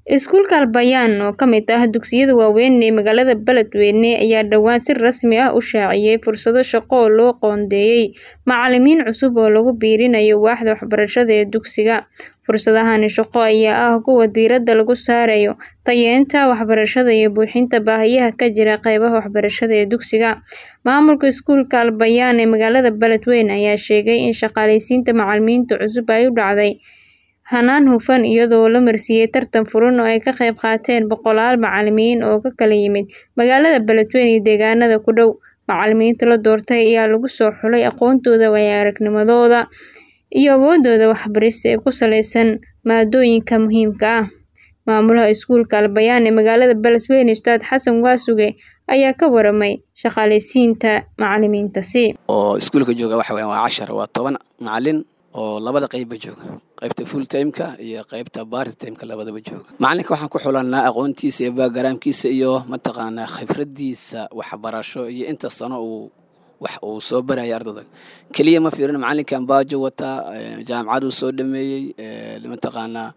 Iskuulka Al-Bayaan, oo ka mid ah dugsiyada waaweyn ee magaalada Beledweyne, ayaa dhawaan si rasmi ah u shaaciyay fursado shaqo oo loo qoondeeyay macalimiin cusub oo lagu biirinayo waaxda waxbarashada ee dugsiga. Fursadahan shaqo ayaa ah kuwo diiradda lagu saarayo tayeynta waxbarashada iyo buuxinta baahiyaha ka jira qaybaha waxbarashada ee dugsiga. Maamulka iskuulka Al-Bayaan ee magaalada Beledweyne ayaa sheegay in shaqaaleysiinta macalimiinta cusub ay u dhacday hannaan hufan iyadoo la marsiiyay tartan furan oo ay ka qayb qaateen boqolaal macalimiin oo ka kala yimid magaalada Beledweyne iyo deegaanada ku dhow. Macalimiinta la doortay ayaa lagu soo xulay aqoontooda, waayo-aragnimadooda iyo awooddooda waxbaris ee ku saleysan maadooyinka muhiimka ah. Maamulaha iskuulka Al-Bayaan ee magaalada Beledweyne, Ustaad Xasan Waasuge ayaa ka warramay shaqaaleysiinta macalimiintaasi. oo iskuulka jooga waxa weeyaan waa cashar waa toban macalin oo labada qeybba jooga qaybta full timeka iyo qaybta part timeka labadaba jooga macalinka waxaan ku xulanaa aqoontiisa iyo backgroundkiisa iyo mataqaanaa khibradiisa waxbarasho iyo inta sano uu wax uu soo baraya ardada keliya ma fiirino macalinkan baajo wataa jaamacaduu soo dhameeyey mataqaanaa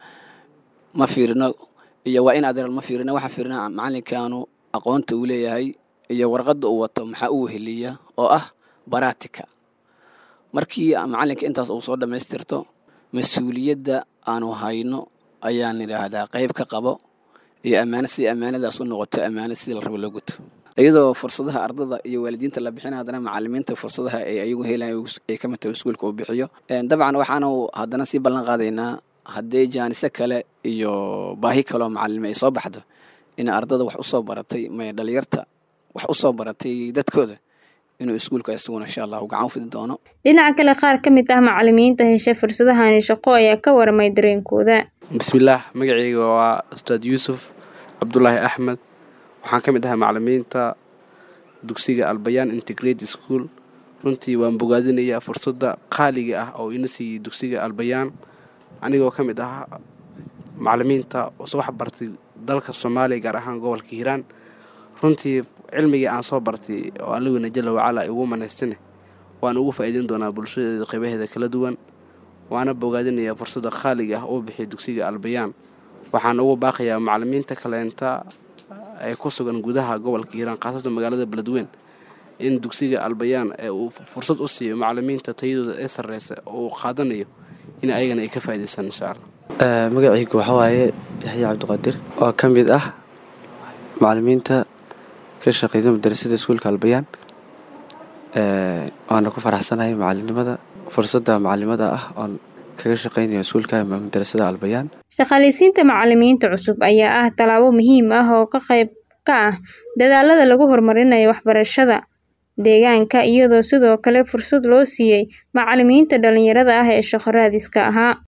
ma fiirino iyo waa in adeeral ma fiirino waxaan fiirina macalinkanu aqoonta uu leeyahay iyo warqadda uu wato maxaa u weheliya oo ah baratika markii macalinka intaas uu soo dhammaystirto mas-uuliyadda aanu hayno ayaan idhaahdaa qayb ka qabo iyo ammaano sidii ammaanadaas u noqoto ammaano sidii la rabo loo guto iyadoo fursadaha ardada iyo waalidiinta la bixina haddana macalimiinta fursadaha ay ayagu helayaan ay ka mataho iskuulka uu bixiyo dabcan waxaanu haddana sii ballan qaadaynaa haddii jaaniso kale iyo baahi kaloo macalime ay soo baxdo in ardada wax usoo baratay may dhalinyarta wax usoo baratay dadkooda inuu iskuulka isaguna insha allahu gacan fidi doono Dhinaca kale, qaar ka mid ah macalimiinta hesha fursadahan shaqo ayaa ka warramay dareenkooda. bismillaah magacayga waa ustaad yuusuf cabdulaahi axmed waxaan ka mid ahaa macalimiinta dugsiga albayaan integrate school runtii waan bogaadinayaa fursadda qaaliga ah oo ina siiyey dugsiga albayaan anigoo ka mid ah macalimiinta use wax bartay dalka soomaaliya gaar ahaan gobolka hiiraan runtii cilmigii aan soo bartay oo allaweyna jalla wacalaa igu manaystane waan ugu faa'iideyn doonaa bulshadeeda qaybaheeda kala duwan waana bogaadinayaa fursadda qaaliga ah uu bixiya dugsiga albayaan waxaan ugu baaqayaa macalimiinta kaleenta ee ku sugan gudaha gobolka hiiraan khaasatan magaalada beledweyn in dugsiga albayaan ee uu fursad u siiyo macalimiinta tayadooda ee sarreysa oo uu qaadanayo in ayagana ay ka faa'iidaystaan insha allah magacaygu waxaa waaye yaxya cabdiqaadir oo ka mid ah macalimiinta ka shaqeyda madarasada iskuulka albayaan waana ku faraxsanahay macalinimada fursadda macalimada ah oon kaga shaqeynayo iskuulka madarasada albayaan Shaqaaleysiinta macalimiinta cusub ayaa ah tallaabo muhiim ah oo ka qayb ka ah dadaallada lagu horumarinayo waxbarashada deegaanka iyadoo sidoo kale fursad loo siiyay macalimiinta dhalinyarada ah ee shaqo raadiska ahaa.